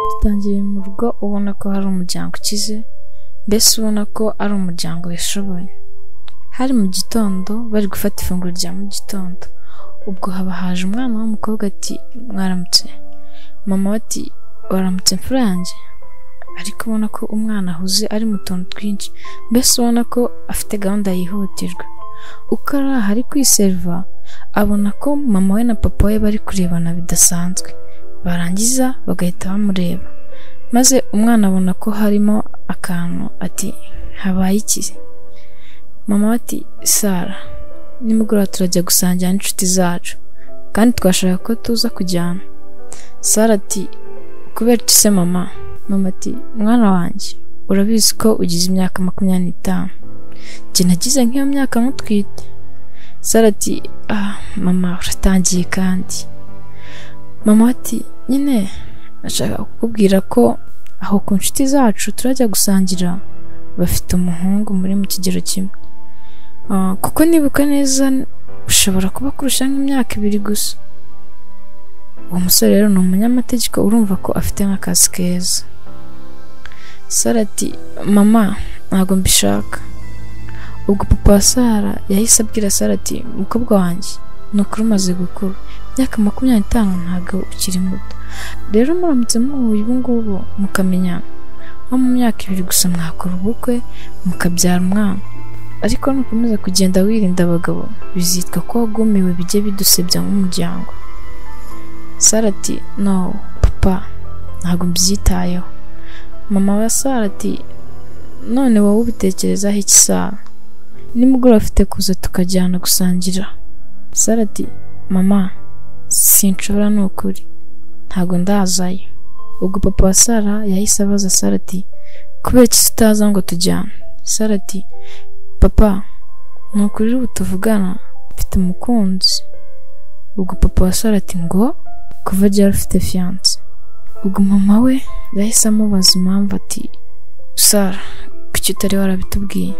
Batangiriye mu rugo ubona ko hari umuryango ukize, mbese ubona ko ari umuryango wishoboye. Hari mu gitondo bari gufata ifunguro rya mu gitondo, ubwo haba haje umwana w'umukobwa ati mwaramutse, mama we ati waramutse mfura yanjye, ariko ubona ko umwana ahuze ari mu tuntu twinshi, mbese ubona ko afite gahunda yihutirwa. Uko ari aha ari kwiseriva abona ko mama we na papa we bari kurebana bidasanzwe, barangiza bagahita bamureba, maze umwana abona ko harimo akantu ati habaye iki? Mama we ati Sara nimugoroba turajya gusangira n'inshuti zacu kandi twashaka ko tuza kujyana. Sara ati kubera iki se mama? Mama ati mwana wanjye urabizi ko ugize imyaka makumyabiri n'itanu, njye nagize nk'iyo myaka mutwite. Sara ati ah mama uratangiye kandi. Mama we ati nyine nashaka kukubwira ko aho ku nshuti zacu turajya gusangira bafite umuhungu muri mu kigero kimwe. Ah, kuko nibuka neza ushobora kuba kurusha nk'imyaka ibiri gusa. Uwo musore rero ni umunyamategeko urumva ko afite nk'akazi keza. Sara ati mama ntabwo mbishaka. Ubwo papa wa Sara yahise abwira Sara ati mukobwa wanjye ni ukuri umaze gukura imyaka makumyabiri n'itanu ntabwo ukiri muto. Rero muramutse muhuye ubu ngubu mukamenyana nko mu myaka ibiri gusa mwakora ubukwe mukabyara umwana ariko nukomeza kugenda wirinda abagabo bizitwa ko wagumiwe bijye bidusebya nk'umuryango Sara ati no papa ntabwo mbyitayeho mama wa Sara ati none wowe ubitekerezaho iki Sara nimugoroba afite kuza tukajyana gusangira Sara ati mama sinshobora ni ukuri ntabwo ndazayo ubwo papa wa Sara yahise abaza Sara ati kubera iki se utaza ngo tujyane Sara ati papa ni ukuri ubu tuvugana mfite umukunzi ubwo papa wa Sara ati ngo kuva ryari ufite fiyanse ubwo mama we yahise amubaza impamvu ati Sara kuki utari warabitubwiye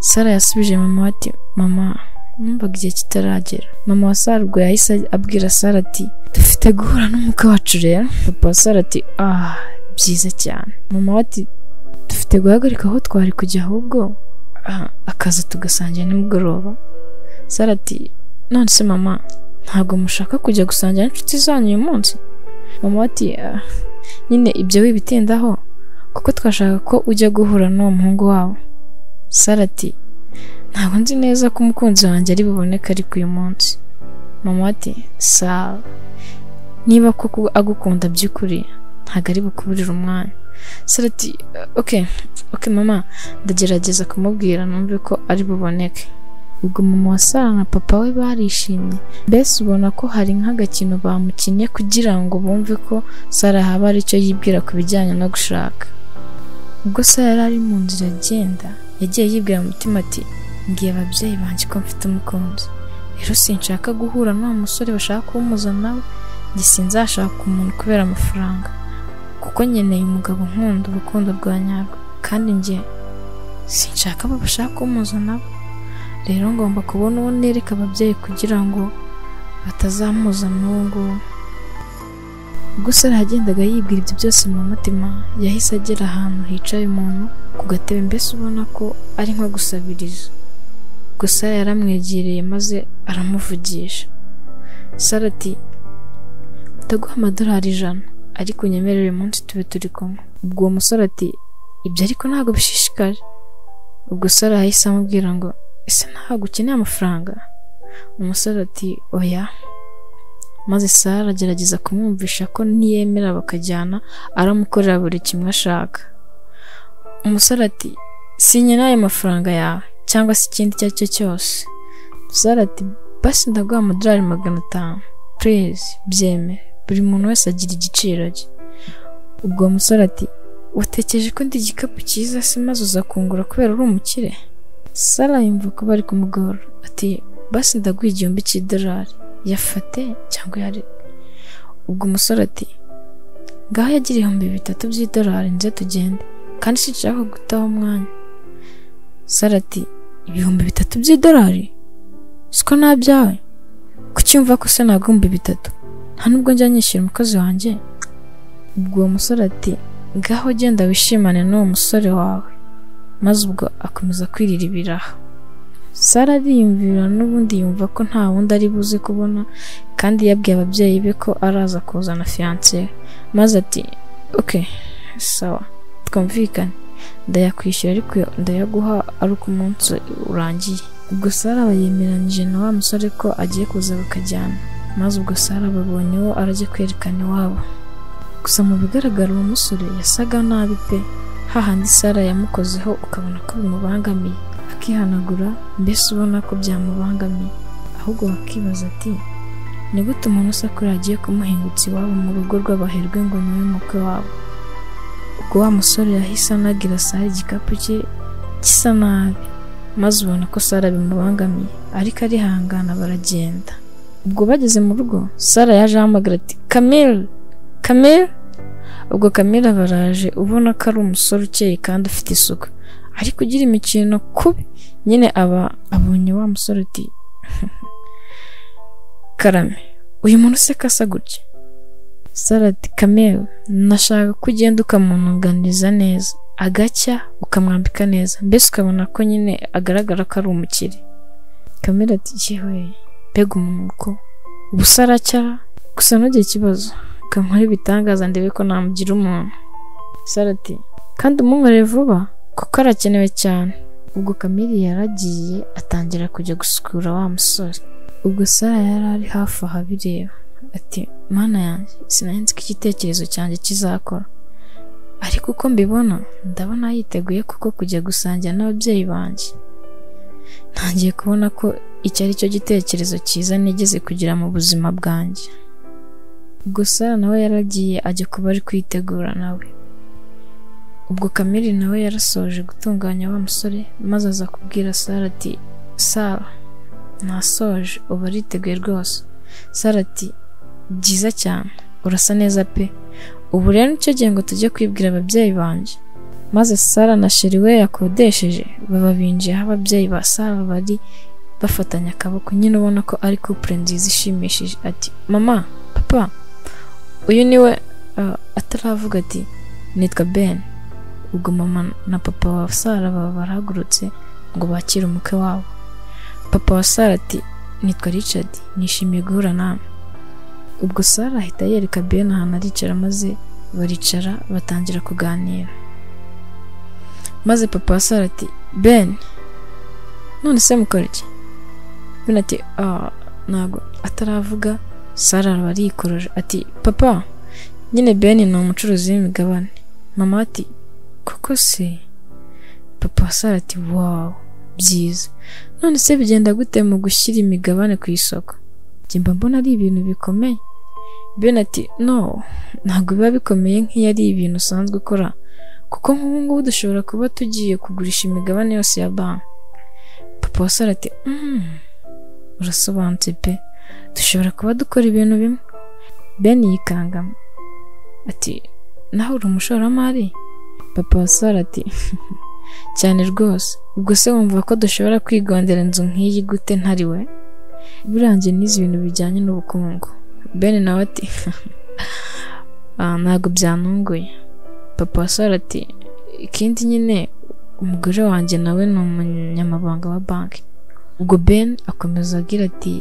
Sara yasubije mama we ati mama numvaga igihe kitaragera mama wa Sara ubwo yahise abwira Sara ati dufite guhura n'umukwe wacu rero papa wa Sara ati ah byiza cyane mama we ati dufite guhagarika aho twari kujya ahubwo ah, akaza tugasangira nimugoroba Sara ati none se mama ntabwo mushaka kujya gusangira n'inshuti zanyu uyu munsi mama we ati ah, nyine ibyo wibitindaho kuko twashaka ko ujya guhura n'uwo muhungu wabo Sara ati ntabwo nzi neza ko umukunzi wanjye ari buboneke ariko uyu munsi mama ati sawa niba koko agukunda by'ukuri ntabwo ari bukuburire umwanya Sara ati oke oke mama ndagerageza kumubwira numve ko ari buboneke ubwo mama wa Sara na papa we barishimye mbese ubona ko hari nk'agakino bamukinnye kugira ngo bumve ko Sara haba hari icyo yibwira ku bijyanye no gushaka ubwo Sara yari ari mu nzira agenda yagiye yibwira mu mutima ati ngiye ababyeyi banjye ko mfite umukunzi rero sinshaka guhura n'uwo musore bashaka kumuza nawe njye sinzashaka umuntu kubera amafaranga kuko nkeneye umugabo nkunda urukundo rwa nyarwo kandi njye sinshaka abo bashaka kumuza nabo rero ngomba kubona uwo nereka ababyeyi kugira ngo batazamuza n'uwo nguwo ubwo Sara yagendaga yibwira ibyo byose mu mutima yahise agera ahantu hicaye umuntu ku gatebe mbese ubona ko ari nko gusabiriza ubwo Sara yaramwegereye maze aramuvugisha Sara ati ndaguha amadolari ijana ariko unyemerere uyu munsi tube turi kumwe ubwo uwo musore ati ibyo ariko ntabwo bishishikaje ubwo Sara yahise amubwira ngo ese ntabwo ukeneye amafaranga umusore ati oya maze Sara agerageza kumwumvisha ko niyemera bakajyana aramukorera buri kimwe ashaka umusore ati sinyine ayo mafaranga yawe cyangwa se ikindi icyo ari cyo cyose Sara ati basi ndaguha amadolari magana atanu purize byemere buri muntu wese agira igiciro cye ubwo uwo musore ati watekereje ko ndi igikapu cyiza se maze uza kungura kubera uri umukire Sara yumva ko bari kumugora ati basi ndaguha igihumbi cy'idolari yafate cyangwa yari ubwo umusore ati ngaho yagira ibihumbi bitatu by'idolari nze tugende kandi sinshaka gutaha umwanya Sara ati ibihumbi bitatu by'idolari siko nabyawe kuki yumva ko se nagomba ibitatu nta nubwo njya nyishyura umukozi wanjye ubwo uwo musore ati ngaho genda wishimane n'uwo musore wawe maze ubwo akomeza kwirira ibiraha sara ariyumvira n'ubundi yumva ko nta wundi ari buze kubona kandi yabwiye ababyeyi be ko araza kuzana fiyanse maze ati oke sawa twumvikane ndayakwishyura ariko ndayaguha ari uko umunsi urangiye ubwo sara yemeranyije na wa musore ko agiye kuza bakajyana maze ubwo sara babonye uwo arajya kwerekana iwabo gusa mu bigaragara uwo musore yasaga nabi pe hahandi sara yamukozeho ukabona ko bimubangamiye akihanagura mbese ubona ko byamubangamiye ahubwo bakibaza ati ni gute umuntu usakura agiye kumuhingutsa iwabo mu rugo rw'abaherwe ngo niwe mukwe wabo ubwo wa musore yahise anagira sara igikapu cye gisa nabi maze ubona ko sara bimubangamiye ariko arihangana baragenda ubwo bageze mu rugo sara yaje ahamagara ati kamere kamere ubwo kamere baraje ubona ko ari umusore ukeye kandi ufite isuku ariko ugira imikino kubi nyine aba abonye wa musore uti karame uyu muntu se kasa gutya sara ati kamere nashaka ko ugenda ukamununganiza neza agacya ukamwambika neza mbese ukabona ko nyine agaragara ko ari umukire kamere ati yewe mbega umuntu uko ubu se aracyara gusa ntugire ikibazo kankore ibitangaza ndebe ko namugira umuntu sara ati kandi umunywere vuba kuko arakenewe cyane ubwo kamiri yaragiye atangira kujya gusukura wa musore ubwo sara yari ari hafi aho abireba ati mana yanjye sinanze ko igitekerezo cyanjye kizakora ariko uko mbibona ndabona yiteguye kuko kujya gusangira n'ababyeyi banjye ntangiye kubona ko icyo ari cyo gitekerezo cyiza nigeze kugira mu buzima bwanjye gusa nawe yaragiye ajya kuba ari kwitegura nawe ubwo kamiri nawe yarasoje gutunganya wa musore maze aza kubwira sara ati sara nasoje uba ariteguye rwose sara ati byiza cyane urasa neza pe ubu rero nicyo gihe ngo tujye kwibwira ababyeyi banjye maze sara na sheri we yakodesheje baba binjiye aho ababyeyi ba sara bari bafatanya akaboko nyine ubona ko ari kupure nziza ishimishije ati mama papa uyu niwe uh, ataravuga ati nitwa ben ubwo mama na papa wa sara baba barahagurutse ngo bakire umukwe wabo papa wa sara ati nitwa richard nishimiye guhura nawe ubwo sara ahita yereka ben ahantu aricara maze baricara batangira kuganira maze papa wa sara ati ben none se mukora iki ben ati ah ntabwo ataravuga sara araba arikoroje ati papa nyine ben ni umucuruzi w'imigabane mama ati koko se papa wa sara ati wawu byiza none se bigenda gute mu gushyira imigabane ku isoko njye mba mbona ari ibintu bikomeye ben ati no ntabwo biba bikomeye nk'iyo ari ibintu usanzwe ukora kuko nk'ubu ngubu dushobora kuba tugiye kugurisha imigabane yose ya banki papa wa sara ati "Mm, urasobanutse pe dushobora kuba dukora ibintu bimwe ben yikangamo ati nawe uri umushoramari papa wa sara ati cyane rwose ubwo se wumva ko dushobora kwigondera inzu nk'iyi gute ntari we burangiye n'izi bintu bijyanye n'ubukungu ben nawe ati "Ah, ntabwo byantunguye papa wa sara ati ikindi nyine umugore wanjye nawe ni umunyamabanga wa banki ubwo ben akomeza agira ati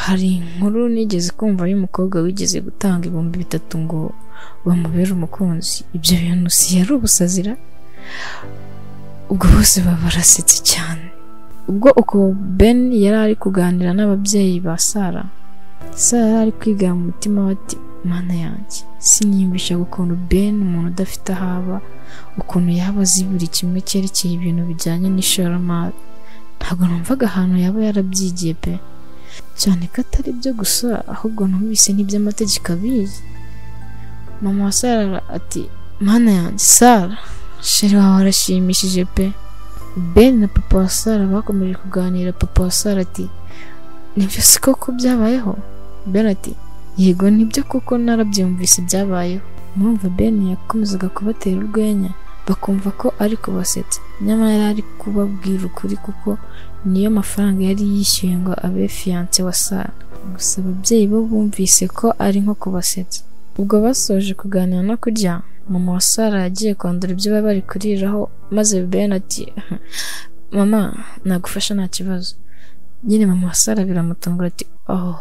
hari inkuru nigeze kumva y'umukobwa wigeze gutanga ibihumbi bitatu ngo bamubere umukunzi ibyo bintu si yari ubusazira ubwo bose baba barasetse cyane ubwo uko ben yari ari kuganira n'ababyeyi ba sara sara yari ari kwigana mu mutima we ati mana yanjye sinimbisha ukuntu ben umuntu udafite aho aba ukuntu yaba azi buri kimwe cyerekeye ibintu bijyanye n'ishoramari ntabwo numvaga ahantu yaba yarabyigiye pe cyane ko atari byo gusa ahubwo numvise n'iby'amategeko abizi mama wa sara ati mana yanjye sara sheri wawe arashimishije pe ben na papa wa sara bakomeje kuganira papa wa sara ati nibyo si koko byabayeho ben ati yego nibyo kuko narabyumvise byabayeho murumva ben yakomezaga kubatera urwenya bakumva ko ari kubasetsa nyamara yari ari kubabwira ukuri kuko niyo mafaranga yari yishyuye ngo abe fiyanse wa sara gusa ababyeyi bo bumvise ko ari nko kubasetsa ubwo basoje kuganira no kurya mama wa sara yagiye kwandura ibyo bari bari kuriraho maze ben ati mama nagufasha nta kibazo nyine mama wa sara biramutungura ati oh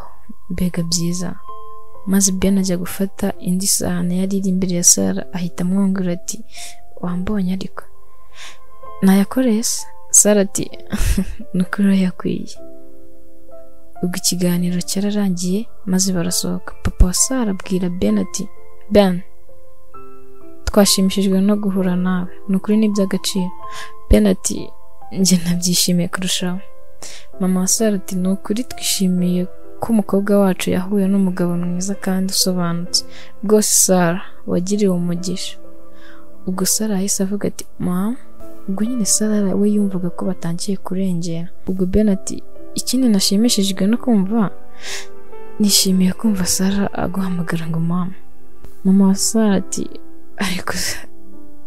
mbega byiza maze ben ajya gufata indi sahani yari iri imbere ya sara ahita amwungura ati wambonye ariko nayakoreye se sara ati ni ukuri urayakwiye ubwo ikiganiro cyararangiye maze barasohoka papa wa sara abwira ben ati ben twashimishijwe no guhura nawe ni ukuri ni iby'agaciro ben ati njye nabyishimiye kurushaho mama wa sara ati ni ukuri twishimiye ko umukobwa wacu yahuye n'umugabo mwiza kandi usobanutse rwose sara wagiriwe umugisha ubwo sara yahise avuga ati mama ubwo nyine sara we yumvaga ko batangiye kurengera ubwo ben ati ikindi nashimishijwe no kumva nishimiye kumva sara aguhamagara ngo mama mama wa sara ati ariko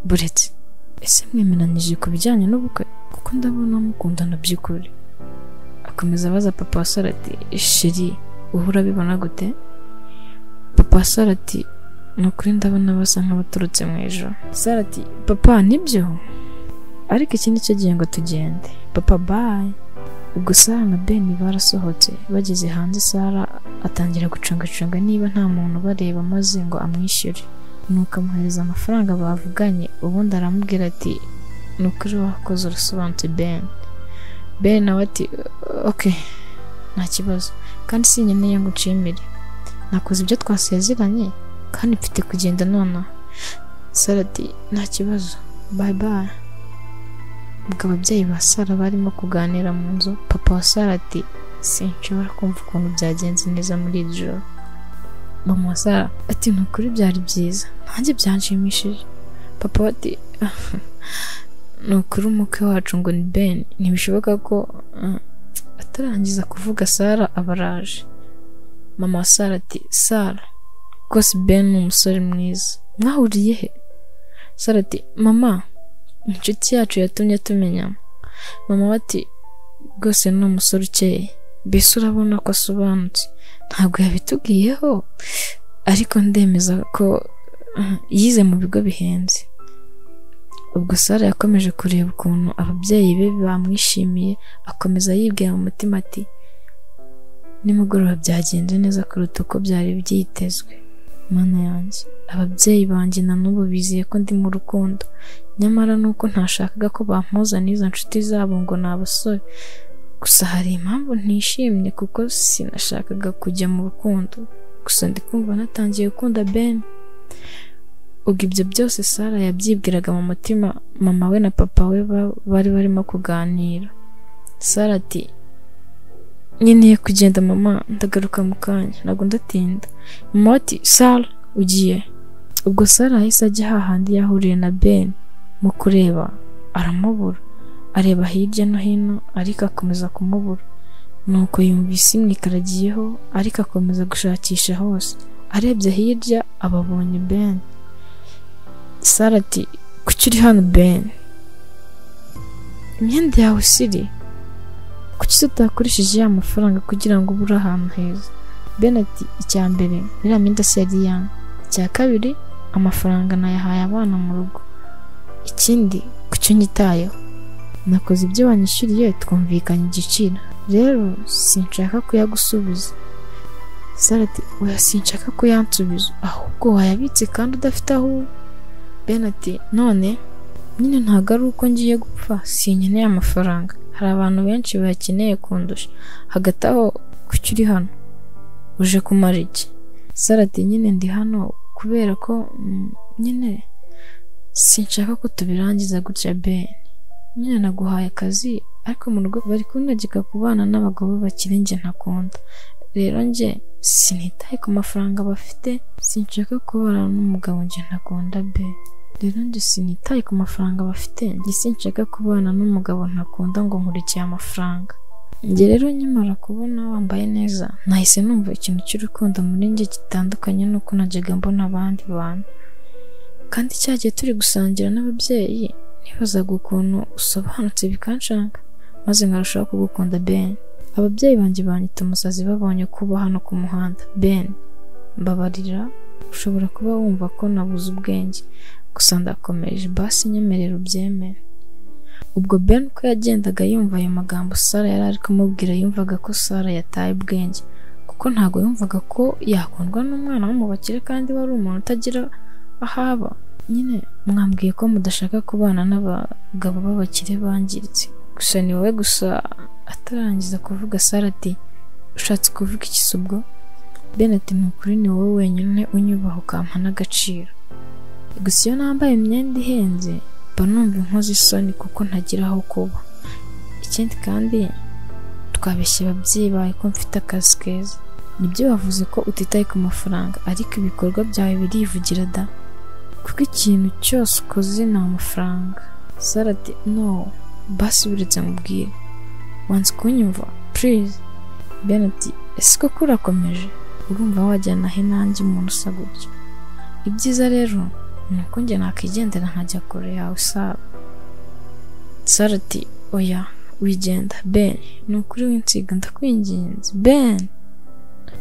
buretse ese mwemeranyije ku bijyanye n'ubukwe kuko ndabona mukundana by'ukuri akomeza abaza papa wa sara ati sheri wowe urabibona gute papa wa sara ati ni ukuri ndabona basa nk'abaturutse mu ijoro sara ati papa nibyo ariko iki ni cyo gihembwo tugende papa bayi ubwo sara na beni barasohotse bageze hanze sara atangira gucungacunga niba nta muntu ubareba maze ngo amwishyure nuko amuhereza amafaranga bavuganye ubundi aramubwira ati ni ukuri wakoze urusobanutse ben ben nawe ati ok nta kibazo kandi sinkeneye ngo nshimire nakoze ibyo twasezeranye kandi mfite kugenda nonaha sara ati nta kibazo bayi bayi ubwo ababyeyi ba sara barimo kuganira mu nzu papa wa sara ati sinshobora kumva ukuntu byagenze neza muri iri joro mama wa sara ati ni ukuri byari byiza nanjye byanshimishije papa we ati ni ukuri umukwe wacu ngo ni ben ntibishoboka ko uh, atarangiza kuvuga sara aba araje mama wa sara ati sara rwose ben ni umusore mwiza mwahuriye he sara ati mama inshuti yacu yatumye tumenyana mama we ati rwose ni umusore ukeye mbese urabona ko asobanutse ntabwo yabitubwiyeho ariko ndemeza ko uh, yize mu bigo bihenze ubwo sara yakomeje kureba ukuntu ababyeyi be bamwishimiye akomeza yibwira mu mutima ati nimugoroba byagenze neza kuruta uko byari byitezwe mana yanjye ababyeyi banjye na n'ubu bizeye ko ndi mu rukundo nyamara nuko ntashakaga ko bampuzana izo nshuti zabo ngo ni abasore gusa hari impamvu ntishimye kuko sinashakaga kujya mu rukundo gusa ndi kumva natangiye gukunda ben ubwo ibyo byose sara yabyibwiraga mu mutima mama we na papa we ba- bari barimo kuganira sara ati nkeneye kugenda mama ndagaruka mu kanya ntabwo ndatinda mama ati sara ugiye ubwo sara yahise ajya hahandi yahuriye na ben mu kureba aramubura areba hirya no hino ariko akomeza kumubura nuko yumvise imwikaragiyeho ariko akomeza gushakisha hose arebye hirya ababonye ben sara ati kuki uri hano ben imyenda yawe siri kuki tutakoresheje ya mafaranga kugira ngo ubure ahantu heza ben ati icya mbere iriya myenda si yari yanyu icya kabiri amafaranga nayahaye abana mu rugo ikindi kuki unyitayeho nakoze ibyo wanyishyuriye twumvikanye igiciro rero sinshaka kuyagusubiza sara ati oya sinshaka kuyansubiza ahubwo wayabitse kandi udafite aho uba ben ati none nyine ntabwo ari uko ngiye gupfa sinkeneye amafaranga hari abantu benshi bayakeneye kundusha hagati aho kuki uri hano uje kumara iki sara ati nyine ndi hano kubera ko mm, nyine sinshaka ko tubirangiza gutya ben nyine naguhaye akazi ariko mu rugo bari kunagika ku bana n'abagabo bakiri njye ntakunda rero njye sinitaye ku mafaranga bafite sinshaka kubara n'umugabo njye ntakunda be rero njye sinitaye ku mafaranga bafite njye sinshaka kubana n'umugabo ntakunda ngo nkurikiye amafaranga njye rero nkimara kubona wambaye neza nahise numva ikintu cy'urukundo muri njye gitandukanye n'uko najyaga mbona abandi bantu kandi cya gihe turi gusangira n'ababyeyi nibazaga ukuntu usobanutse bikanshanga maze nkarushaho kugukunda ben ababyeyi banjye banyita umusazi babonye kuba hano ku muhanda ben mbabarira ushobora kuba wumva ko nabuze ubwenge gusa ndakomeje basi nyemerera ubyemere ubwo ben uko yagendaga yumva ayo magambo sara yari ari kumubwira yumvaga ko sara yataye ubwenge kuko ntabwo yumvaga ko yakundwa n'umwana wo mu bakire kandi wari umuntu utagira ahaba nyine mwambwiye ko mudashaka kubana n'abagabo b'abakire bangiritse gusa ni wowe gusa atarangiza kuvuga sara ati ushatse kuvuga iki se ubwo ben ati ni ukuri ni wowe wenyine unyubaha ukampa n'agaciro gusa iyo nambaye imyenda ihenze mba numva inkozi isoni kuko ntagira aho kuba ikindi kandi twabeshya ababyeyi bawe ko mfite akazi keza nibyo bavuze ko utitaye ku mafaranga ariko ibikorwa byawe birivugira da kuko ikintu cyose ukoze ni amafaranga sara ati no basi buretse mubwire wanze kunyumva purize ben ati ese koko urakomeje urumva wajyana he nanjye umuntu usa gutya ibyiza rero ni uko njye nakwigendera nkajya kure yawe saba sara ati oya wigenda ben ni ukuri winsiga ndakwinginze ben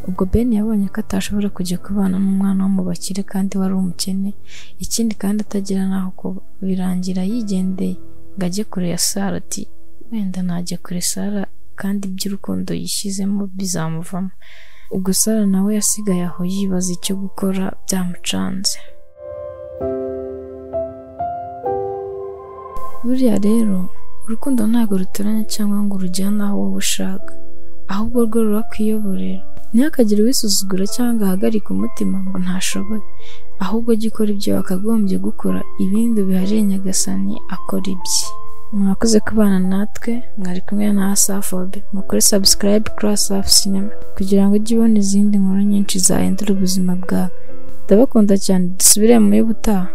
ubwo ben yabonye ko atashobora kujya kubana n'umwana wo mu bakire kandi wari umukene ikindi kandi atagira n'aho kuba birangira yigendeye ngo ajye kure ya sara ati wenda najya kure sara kandi iby'urukundo yishyizemo bizamuvamo ubwo sara nawe yasigaye aho yibaza icyo gukora byamucanze buriya rero urukundo ntabwo ruteranya cyangwa ngo urujyane aho wowe ushaka ahubwo rwo rurakwiyoborera ntihakagire uwisuzugura cyangwa ahagarike umutima ngo ntashoboye ahubwo jya ukora ibyo wakagombye gukora ibindi biharire nyagasani akora ibye mwakoze kubana natwe mwari kumwe na asafobe mukore sabusikarayibe karasi afu sinema kugira ngo ujye ubona izindi nkuru nyinshi zahindura ubuzima bwawe ndabakunda cyane dusubire mu y'ubutaha